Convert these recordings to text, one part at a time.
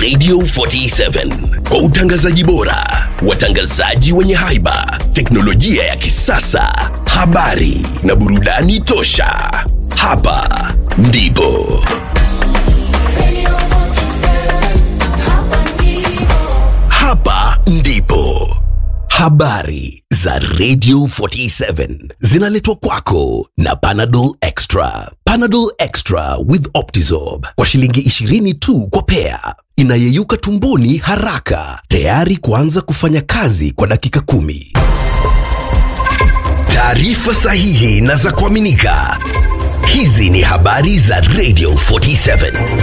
Radio 47 kwa utangazaji bora, watangazaji wenye haiba, teknolojia ya kisasa, habari na burudani tosha. Hapa ndipo hapa ndipo habari za Radio 47 zinaletwa kwako na Panadol Extra. Panadol Extra with Optizorb kwa shilingi 20 tu kwa pea, inayeyuka tumboni haraka, tayari kuanza kufanya kazi kwa dakika kumi. Taarifa sahihi na za kuaminika. Hizi ni habari za Radio 47.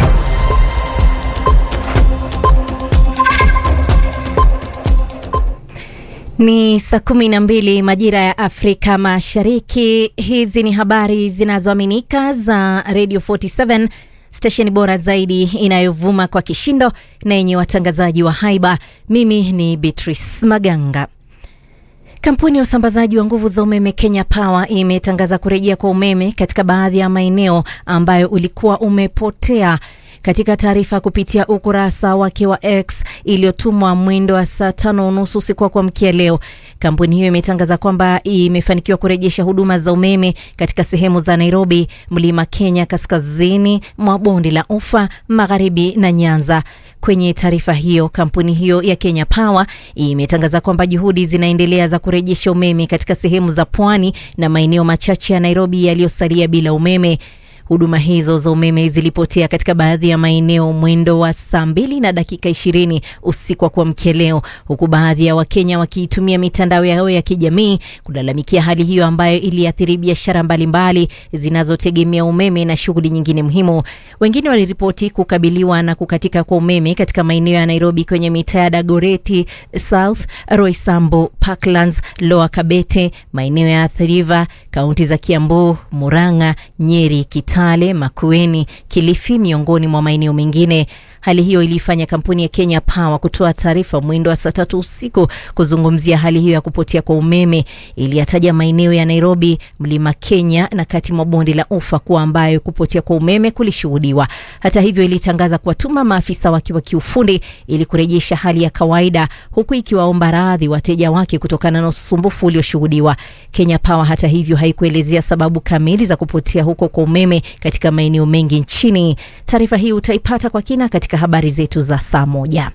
Ni saa kumi na mbili majira ya Afrika Mashariki. Hizi ni habari zinazoaminika za Radio 47 stesheni bora zaidi inayovuma kwa kishindo na yenye watangazaji wa haiba. Mimi ni Beatrice Maganga. Kampuni ya usambazaji wa nguvu za umeme Kenya Power imetangaza kurejea kwa umeme katika baadhi ya maeneo ambayo ulikuwa umepotea. Katika taarifa kupitia ukurasa wake wa X iliyotumwa mwendo wa saa tano unusu usiku wa kuamkia leo, kampuni hiyo imetangaza kwamba imefanikiwa kurejesha huduma za umeme katika sehemu za Nairobi, Mlima Kenya, kaskazini mwa bonde la Ufa, magharibi na Nyanza. Kwenye taarifa hiyo, kampuni hiyo ya Kenya Power imetangaza kwamba juhudi zinaendelea za kurejesha umeme katika sehemu za pwani na maeneo machache ya Nairobi yaliyosalia bila umeme. Huduma hizo za umeme zilipotea katika baadhi ya maeneo mwendo wa saa mbili na dakika ishirini usiku wa kuamkia leo, huku baadhi ya Wakenya wakiitumia mitandao yao ya kijamii kulalamikia hali hiyo ambayo iliathiri biashara mbalimbali zinazotegemea umeme na shughuli nyingine muhimu. Wengine waliripoti kukabiliwa na kukatika kwa umeme katika maeneo ya Nairobi kwenye mitaa ya Dagoreti South, Roysambu, Parklands, Lower Kabete, maeneo ya Athi River, kaunti za Kiambu, Murang'a, Nyeri, Kitale, Makueni, Kilifi miongoni mwa maeneo mengine. Hali hiyo ilifanya kampuni ya Kenya Power kutoa taarifa mwendo wa saa tatu usiku kuzungumzia hali hiyo ya kupotea kwa umeme. Iliyataja maeneo ya Nairobi, Mlima Kenya na kati mwa bonde la Ufa kuwa ambayo kupotea kwa umeme kulishuhudiwa. Hata hivyo, ilitangaza kuwatuma maafisa wake wa kiufundi ili kurejesha hali ya kawaida, huku ikiwaomba radhi wateja wake kutokana na usumbufu ulioshuhudiwa. Kenya Power hata hivyo haikuelezea sababu kamili za kupotea huko kwa umeme katika maeneo mengi nchini. Taarifa hii utaipata kwa kina katika habari zetu za saa moja.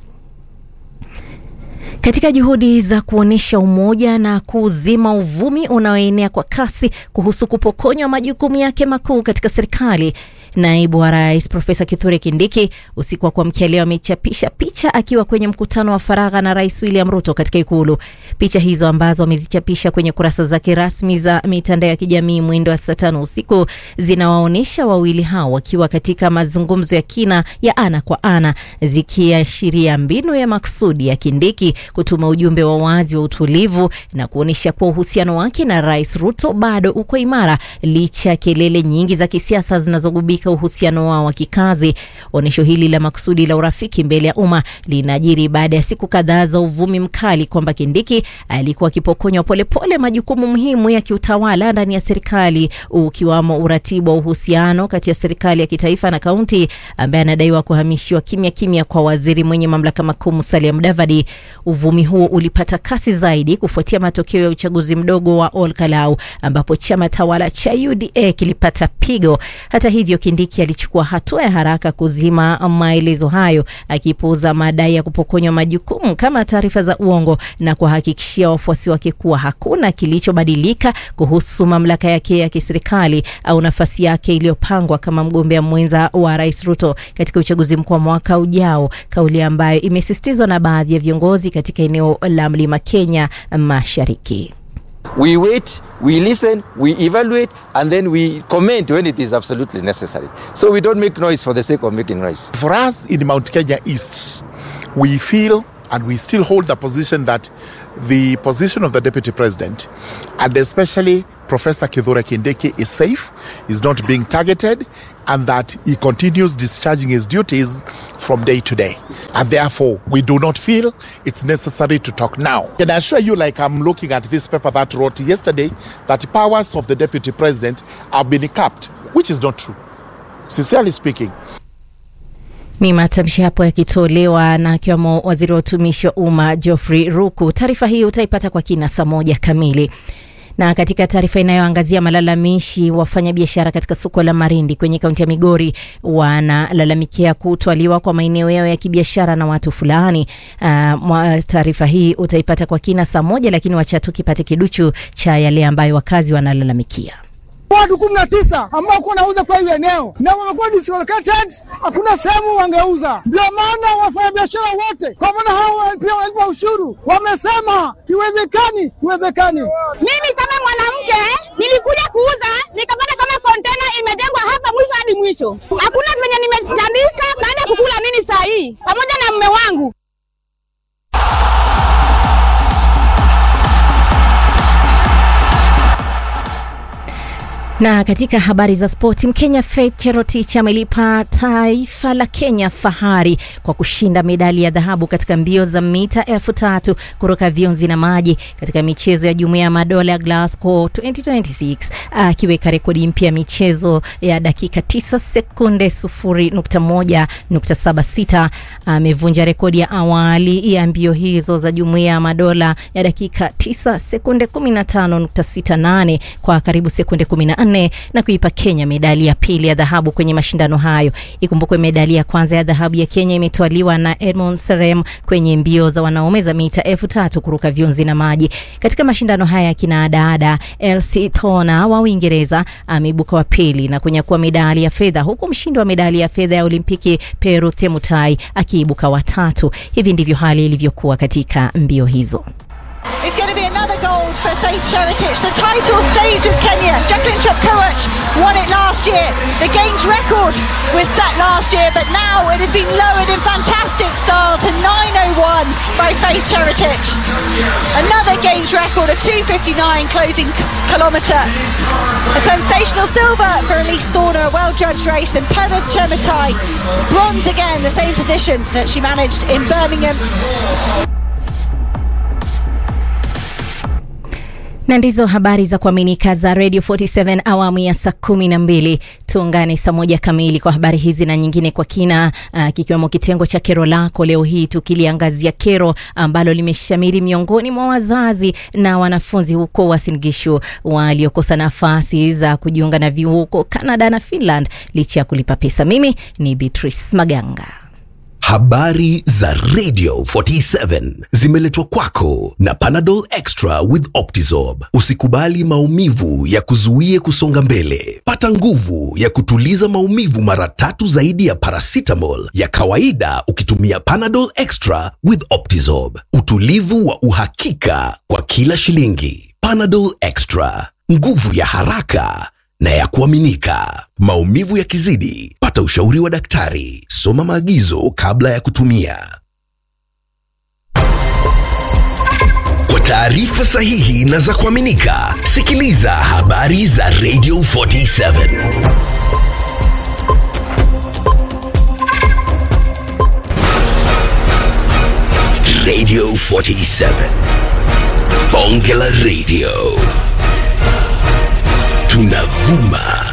Katika juhudi za kuonyesha umoja na kuzima uvumi unaoenea kwa kasi kuhusu kupokonywa majukumu yake makuu katika serikali, naibu wa rais Profesa Kithure Kindiki usiku wa kuamkia leo amechapisha picha akiwa kwenye mkutano wa faragha na Rais William Ruto katika Ikulu. Picha hizo ambazo amezichapisha kwenye kurasa zake rasmi za mitandao ya kijamii mwendo wa saa tano usiku zinawaonyesha wawili hao wakiwa katika mazungumzo ya kina ya ana kwa ana, zikiashiria mbinu ya maksudi ya Kindiki kutuma ujumbe wa wazi wa utulivu na kuonyesha kuwa uhusiano wake na Rais Ruto bado uko imara licha ya kelele nyingi za kisiasa zinazogubika uhusiano wao wa kikazi. Onyesho hili la makusudi la urafiki mbele ya umma linajiri baada ya siku kadhaa za uvumi mkali kwamba Kindiki alikuwa akipokonywa polepole majukumu muhimu ya kiutawala ndani ya serikali, ukiwamo uratibu wa uhusiano kati ya serikali ya kitaifa na kaunti, ambaye anadaiwa kuhamishiwa kimya kimya kwa waziri mwenye mamlaka makuu Musalia Mudavadi. Uvumi huo ulipata kasi zaidi kufuatia matokeo ya uchaguzi mdogo wa Ol Kalou ambapo chama tawala cha UDA kilipata pigo. Hata hivyo, Kindiki alichukua hatua ya haraka kuzima maelezo hayo, akipuuza madai ya kupokonywa majukumu kama taarifa za uongo na kuwahakikishia wafuasi wake kuwa hakuna kilichobadilika kuhusu mamlaka yake ya kiserikali au nafasi yake iliyopangwa kama mgombea mwenza wa Rais Ruto katika uchaguzi mkuu wa mwaka ujao, kauli ambayo imesisitizwa na baadhi ya viongozi katika eneo la Mlima Kenya Mashariki. We wait, we listen, we evaluate, and then we comment when it is absolutely necessary. So we don't make noise for the sake of making noise. For us in Mount Kenya East, we feel and we still hold the position that the position of the deputy president and especially Professor Kithure Kindiki is safe, is not being targeted, and that he continues discharging his duties from day to day. And therefore, we do not feel it's necessary to talk now. Can I assure you, like I'm looking at this paper that wrote yesterday, that the powers of the deputy president have been capped, which is not true. Sincerely speaking, Ni matamshi hapo yakitolewa na akiwamo waziri wa utumishi wa umma Geoffrey Ruku. Taarifa hii utaipata kwa kina saa moja kamili. Na katika taarifa inayoangazia malalamishi, wafanyabiashara katika soko la Marindi kwenye kaunti ya Migori wanalalamikia kutwaliwa kwa maeneo yao ya kibiashara na watu fulani. Uh, taarifa hii utaipata kwa kina saa moja, lakini wacha tukipate kiduchu cha yale ambayo wakazi wanalalamikia. Watu kumi na tisa ambao kuwa nauza kwa hiyo eneo na wamekuwa dislocated, hakuna sehemu wangeuza. Ndio maana wafanyabiashara wote, kwa maana hao pia walipa ushuru, wamesema iwezekani, iwezekani. Mimi kama mwanamke nilikuja kuuza nikapata kama kontena imejengwa hapa mwisho hadi mwisho, hakuna venye nimetandika baada ya kukula nini saa hii pamoja na mume wangu. Na katika habari za spoti, Mkenya Faith Cherotich amelipa taifa la Kenya fahari kwa kushinda medali ya dhahabu katika mbio za mita elfu tatu kuruka vionzi na maji katika michezo ya Jumuiya ya Madola ya Glasgow 2026 akiweka rekodi mpya ya michezo ya dakika 9 sekunde 0.1.76. Amevunja rekodi ya awali ya mbio hizo za Jumuiya ya Madola ya dakika 9 sekunde 15.68 kwa karibu sekunde 14 na kuipa Kenya medali ya pili ya dhahabu kwenye mashindano hayo. Ikumbukwe medali ya kwanza ya dhahabu ya Kenya imetwaliwa na Edmond Serem kwenye mbio za wanaume za mita elfu tatu kuruka viunzi na maji. Katika mashindano haya ya kinadada, Elsie Tona wa Uingereza ameibuka wa pili na kunyakua medali ya fedha, huku mshindi wa medali ya fedha ya Olimpiki Peru Temutai akiibuka wa tatu. Hivi ndivyo hali ilivyokuwa katika mbio hizo. It's going to be another gold for Faith Cheretich. The title stays with Kenya. Jacqueline Chepkoech won it last year. The Games record was set last year, but now it has been lowered in fantastic style to 9.01 by Faith Cheretich. Another Games record, a 2.59 closing kilometre. A sensational silver for Elise Thorner, a well-judged race, and Perith Chematai, bronze again, the same position that she managed in Birmingham. na ndizo habari za kuaminika za Radio 47 awamu ya saa kumi na mbili. Tuungane saa moja kamili kwa habari hizi na nyingine kwa kina, uh, kikiwemo kitengo cha kero lako leo hii tukiliangazia kero ambalo limeshamiri miongoni mwa wazazi na wanafunzi huko Uasin Gishu waliokosa nafasi za kujiunga na vyuo huko Canada na Finland licha ya kulipa pesa. Mimi ni Beatrice Maganga. Habari za Radio 47 zimeletwa kwako na Panadol Extra with Optizorb. Usikubali maumivu ya kuzuie kusonga mbele. Pata nguvu ya kutuliza maumivu mara tatu zaidi ya paracetamol ya kawaida ukitumia Panadol Extra with Optizorb. Utulivu wa uhakika kwa kila shilingi. Panadol Extra, nguvu ya haraka na ya kuaminika. Maumivu yakizidi, pata ushauri wa daktari. Soma maagizo kabla ya kutumia. Kwa taarifa sahihi na za kuaminika, sikiliza habari za Radio 47. Radio 47. Bonge la Radio. Tunavuma